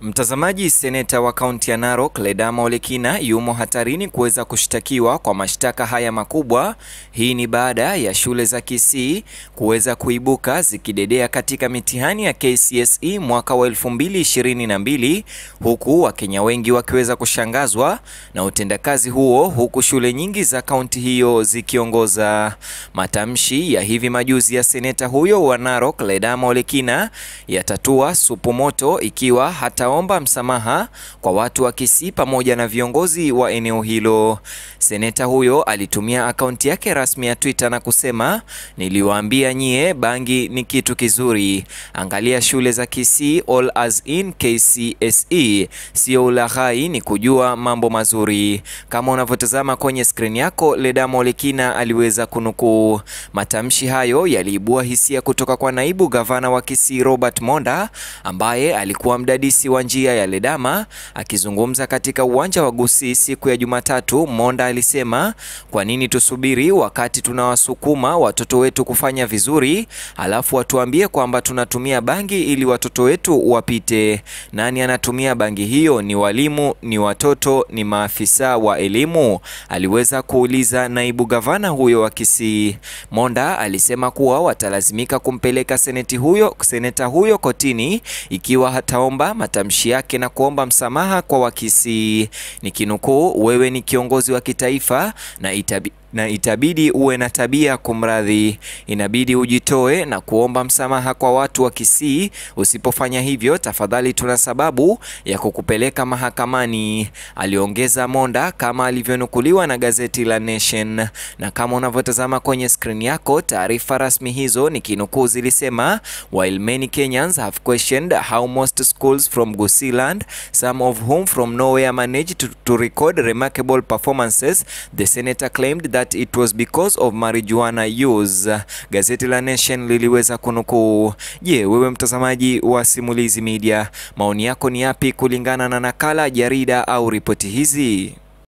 Mtazamaji, seneta wa kaunti ya Narok Ledama Ole Kina yumo hatarini kuweza kushtakiwa kwa mashtaka haya makubwa. Hii ni baada ya shule za Kisii kuweza kuibuka zikidedea katika mitihani ya KCSE mwaka wa 2022 huku Wakenya wengi wakiweza kushangazwa na utendakazi huo, huku shule nyingi za kaunti hiyo zikiongoza. Matamshi ya hivi majuzi ya seneta huyo wa Narok Ledama Ole Kina yatatua supu moto ikiwa hata omba msamaha kwa watu wa Kisii pamoja na viongozi wa eneo hilo. Seneta huyo alitumia akaunti yake rasmi ya Twitter na kusema, niliwaambia nyie bangi ni kitu kizuri. Angalia shule za Kisii all as in KCSE, sio ulaghai, ni kujua mambo mazuri. Kama unavyotazama kwenye skrini yako, Ledama Ole Kina aliweza kunukuu matamshi hayo. Yaliibua hisia kutoka kwa naibu gavana wa Kisii Robert Monda ambaye alikuwa mdadisi wa njia ya Ledama. Akizungumza katika uwanja wa Gusii siku ya Jumatatu, Monda alisema, kwa nini tusubiri wakati tunawasukuma watoto wetu kufanya vizuri, alafu watuambie kwamba tunatumia bangi ili watoto wetu wapite? Nani anatumia bangi hiyo? Ni walimu? Ni watoto? Ni maafisa wa elimu? Aliweza kuuliza naibu gavana huyo wa Kisii. Monda alisema kuwa watalazimika kumpeleka seneti huyo, seneta huyo kotini ikiwa hataomba matamshi yake na kuomba msamaha kwa Wakisii. Nikinukuu, wewe ni kiongozi wa kitaifa na itabi na itabidi uwe na tabia kumradhi, inabidi ujitoe na kuomba msamaha kwa watu wa Kisii. Usipofanya hivyo, tafadhali, tuna sababu ya kukupeleka mahakamani, aliongeza Monda, kama alivyonukuliwa na gazeti la Nation. Na kama unavyotazama kwenye skrini yako, taarifa rasmi hizo nikinukuu zilisema, while many Kenyans have questioned how most schools from Gusiland, some of whom from nowhere managed to, to record remarkable performances, the senator claimed that it was because of marijuana use. Gazeti la Nation liliweza kunukuu. Je, wewe mtazamaji wa Simulizi Media, maoni yako ni yapi kulingana na nakala, jarida au ripoti hizi?